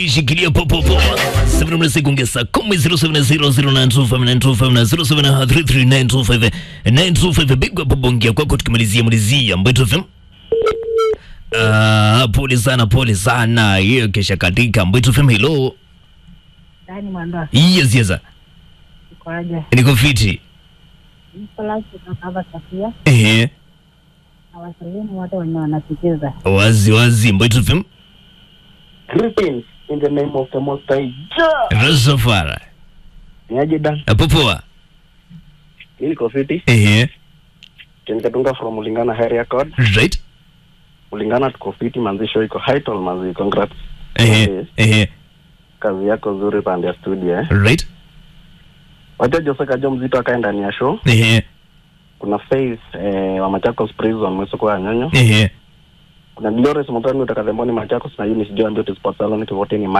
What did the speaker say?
Shikilia popo popo. Seven mna sekunde saa kumi zero seven zero zero nine two five nine two five na zero seven three three nine two five nine two five. Bigwa pobongia kwako tukimalizia malizia Mbeto FM. Ah, pole sana pole sana. Hiyo kesha katika Mbeto FM. Hello. Dani Mwandoa, Yes yes. ikoaje? Niko fiti. Nicolas kutoka hapa Safia Eh. na wasalimu wote wenye wanasikiza. Wazi wazi Mbeto FM. Greetings in the name of the Most High. Rastafari. Niaje Dan? Popoa. Mimi niko fiti. Eh. Ken Katunga from Mulingana area code. Right. Mulingana tuko fiti, manzisho iko high tall manzi. Congrats. Eh. Eh. Kazi yako nzuri pande ya studio eh. Right. Wacha Jose Kajo mzito akae ndani ya show. Eh. Kuna Faith eh, wa Machakos Prison mweso kwa nyonyo. Eh. Kuna Glorious Mutani utakathemboni Machakos na Eunice Joy Beauty Sports Salon wote ni